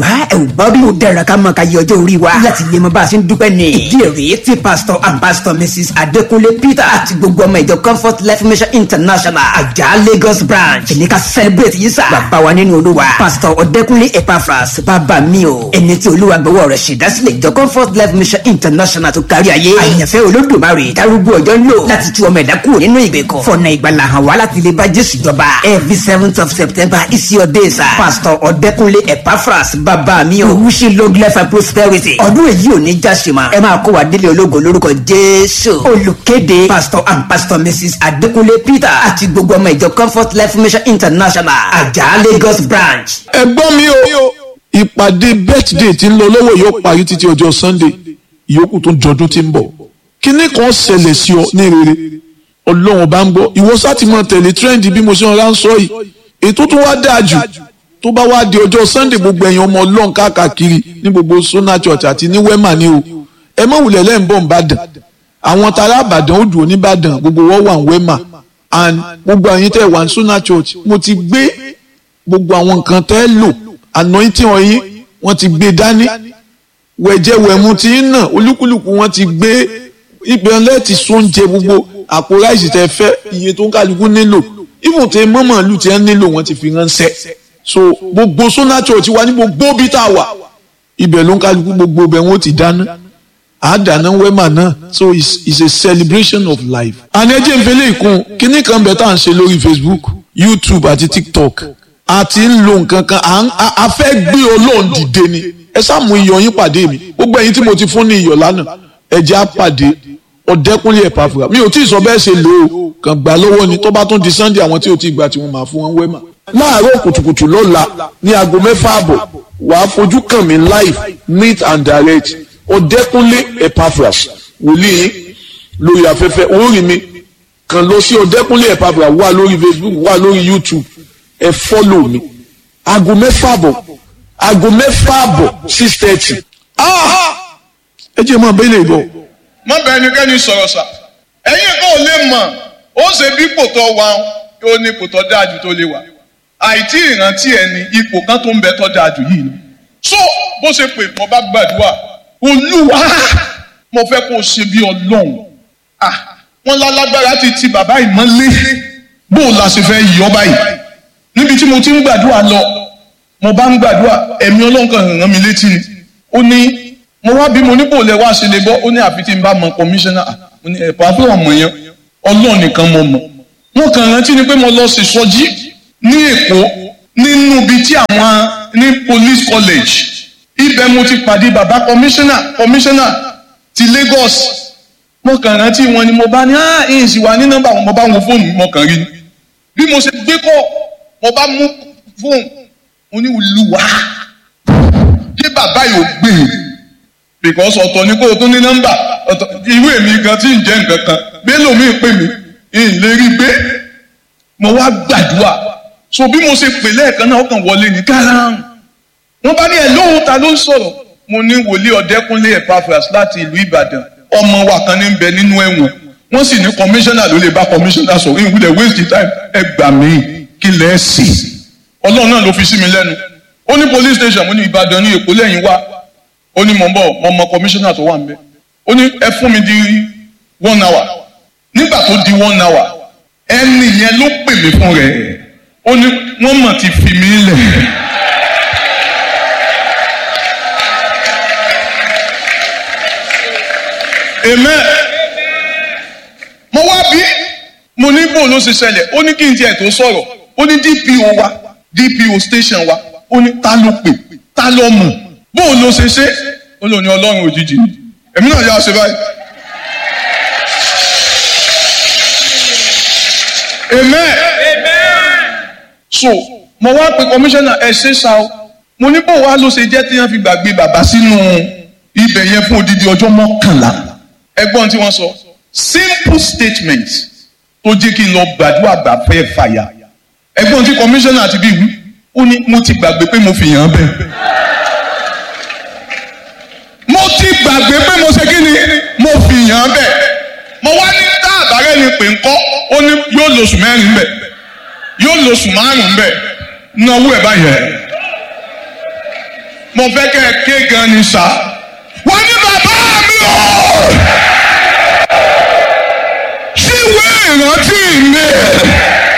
wá ẹ ò bá bí ó dára ká máa ka yẹ ọjọ́ orí wa láti lè mọ bá a ṣe ń dúpẹ́ ni. ìdí èrè tí pastor and pastor mrs adekunle peter àti gbogbo ọmọ ìjọ comfort life mission international àjà lagos branch ẹni ká celebrate yìí sá. bàbá wa nínú olúwa pastor ọdẹkunle epaphras bàbá mi o ẹni tí olúwa gbọ́wọ́ rẹ̀ ṣèdásílẹ̀ ìjọ comfort life mission international tó kárí ayé. àyànfẹ́ olódùmarè darúgbó ọjọ́ ń lò láti tú ọmọ ẹ̀dá kúrò nínú ìgbèkùn. fọ̀nà ìgbàlà hàn wá láti lè bá jésù jọba. every seventh of september is your day sir. pastor ọdẹkunle epaphras bàbá mi o. wishing long life and prosperity. ọdún èyí ò ní já ṣe ma. ẹ máa kó wa délé ológo lórúkọ jésù. olùkéde pastor and pastor mrs adekunle peter àti gbogbo ọmọ ìjọ comfort life mission international àjà lagos branch. ẹ̀gbọ́n mi o ìpàdé birthday tí ń lọ lọ́wọ́ yóò parí títí ọjọ́ sunday ìyókù tó jọdún tí ń bọ̀ kíní kan ṣẹlẹ̀ sí ọ ní rere ọlọ́run bá ń gbọ́ ìwọ sáti máa tẹ̀lé trend bí mo ṣe ń ránṣọ yìí ètò tó wá dáa jù tó bá wá di ọjọ́ sunday gbogbo ẹ̀yàn ọmọ ọlọ́run káàkiri ní gbogbo sona church àti ní wema ni o ẹ má wulẹ̀ lẹ́yìn bọ̀ nìbàdàn àwọn tará àbàdàn ó dùn nìbàdàn gbogbo wọ́n wà ní wema and gbogbo àyín tẹ̀ wà ní sona church mo ti gbé gbogbo àwọn nǹkan tẹ́ lò anointing ọyìn wọ́n ti gbé dání wẹ̀jẹ̀wẹ̀mu ti ń nà olúkúlùkù wọ́n ti gbé ìpínlẹ̀ ti sóúnjẹ gbogbo àpò ráìsì tẹ́ fẹ́ iye tó ń kálukú nílò ìfún tẹ mọ́mọ́ ìlú tí wọ́n nílò wọ́n ti fi ránṣẹ́ so gbogbo sona church wa ní gbogbo bí tá a wà ibẹ̀ ló ń kálukú gbogbo ibẹ̀ wọ́n ti dáná àádáná wẹ́mà náà so it's, it's a celebration of life. àní ẹjẹ́ ìfẹ́lẹ́ ìkún kínní kan bẹ̀ tá à ń ṣe lórí facebook youtube àti tiktok a ti ń lo nǹkan kan a fẹ́ gbé ọlọ́run dìde ni ẹ sáàmù iyọ̀ yín pàdé mi gbogbo ẹ̀yin tí mo ti fún ní iyọ̀ lánàá ẹ jẹ́ á pàdé ọ̀dẹ́kúnlé ẹ̀pàfùrà mi ò tí ì sọ bẹ́ẹ̀ ṣe lò ó kàn gbà lọ́wọ́ ni tó bá tún di sunday àwọn tí ò tí ì gbà tí wọ́n máa fún wọn wẹ́mà. láàárọ̀ kùtùkùtù lọ́la ní aago mẹ́fà àbọ̀ wàá fojú kàn mí live neat and direct ọ̀dẹ́kúnlé ẹ̀pàfùrà wòlíì lórí afẹ́fẹ́ orí mi kàn lọ sí ọ̀dẹ́kúnlé ẹ̀pàfùrà wà lórí facebook wà lórí youtube ẹ fọ́lò mi aago mẹ́fà àbọ̀ aago mẹ́fà àbọ̀ six thirty. ẹ jẹ́ mọ́ abẹ́lé ìbọ̀ má bẹ ẹnikẹ́ni sọ̀rọ̀ sà ẹ̀yin kan ò lè mọ̀ ó ṣe bí ipò tó wà ó ní ipò tó dáa jù tó lè wà àìtí ìrántí ẹni ipò kan tó ń bẹ tó dáa jù yìí ni. so bó ṣe pè mo bá gbàdúrà olúwa mo fẹ́ kó o ṣe bí ọlọ́run wọ́n lálágbára ti ti bàbá ìmọ̀lé bó o la ṣe fẹ́ yọ báyìí níbi tí mo ti ń gbàdúrà lọ mo bá ń gbàdúrà ẹ̀mí ọlọ́run kan ràn mí létí ni ó ní mo wá bí mo nípò lẹ wá ṣe lè bọ́ ó ní àfi tí n bá mọ kọmíṣánná mo ní ẹ̀pà fún ọmọ yẹn ọlọ́run nìkan mo mọ̀ wọn kàn rántí ni pé mo lọ sí sọjí ní èkó nínú ibi tí àwọn ní police college ibẹ̀ mo ti pàdé bàbá kọmíṣánná kọmíṣánná ti Lagos mo kàn rántí wọn ni mo bá ní ah èyí sì wà ní nọ́mbà wọn mo bá wọn fóònù mo kàn rí ni bí mo ṣe gbé kọ mo bá mú fóònù mo ní olúwa kí bàbá yóò gbé e because ọ̀tọ̀ ni kó o tún ní nọ́mbà ọ̀tọ̀ irú èmi gan tí ń jẹ́ nǹkan kan bẹ́ẹ̀ mi pè mí ń lè rí gbé mo wá gbàdúrà so bí mo ṣe pè lẹ́ẹ̀kan náà ọkàn wọlé ní kárán wọ́n bá ní ẹ̀ lóhùn ta ló ń sọ̀rọ̀ mo ní wòlíì ọ̀dẹ́kúnlé Epaphras láti ìlú Ìbàdàn ọmọ wa kan ní bẹ nínú ẹ̀wọ̀n wọ́n sì ní kọmíṣánná ló lè bá kọmíṣánná sọ̀rọ̀ ìwúlẹ̀ waste time ẹ gbà mí kí lẹ́ sì ọlọ́run náà ló fi sí mi lẹ́nu ó ní police station mo ní Ìbàdàn ní Èkó lẹ́yìn wá ó ní mò ń bọ̀ mo mọ kọmíṣánná tó wà níbẹ̀ ó ní ẹ fún mi di one hour nígbà tó di one hour ẹni yẹn ló pè mí fún rẹ̀ ó ní wọ́n mọ̀ ti fi mí lẹ̀. amen mo wá bí mo ní bò ló ṣe ṣẹlẹ̀ ó ní kí n tiẹ̀ tó sọ̀rọ̀ ó ní DPO wa DPO station wa ó ní ta ló pè ta ló mọ̀ bóun ló ṣe ṣe ó lò ní ọlọ́run òjijì ni èmi náà yà ṣe báyìí. amen. so mo wá pe kọmíṣánná ẹ ṣe ṣá o mo ní bó wá ló ṣe jẹ́ tí wọ́n fi gbàgbé bàbá sínú ibẹ̀ yẹn fún odidi ọjọ́ mọ́kànlá ẹgbọ́n tí wọ́n sọ simple statement tó jẹ́ kí n lọ gbàdúrà gbà fẹ́ fàyà ẹgbọ́n tí kọmíṣánná ti bí wí ó ní mo ti gbàgbé pé mo fi yàn án bẹ́ẹ̀ mo ti gbàgbé pé mo ṣe kí ni mo fi yàn án bẹ́ẹ̀ mo wá ní tá àbárẹ́ ni pè ń kọ́ ó ní yóò lóṣù mẹ́rin bẹ́ẹ̀ yóò lóṣù márùn-ún bẹ́ẹ̀ náwó ẹ̀ báyẹn mo fẹ́ kẹ́ ẹ ké gan ni sà wọ́n ní bàbá mi o síwèé ìrántí mi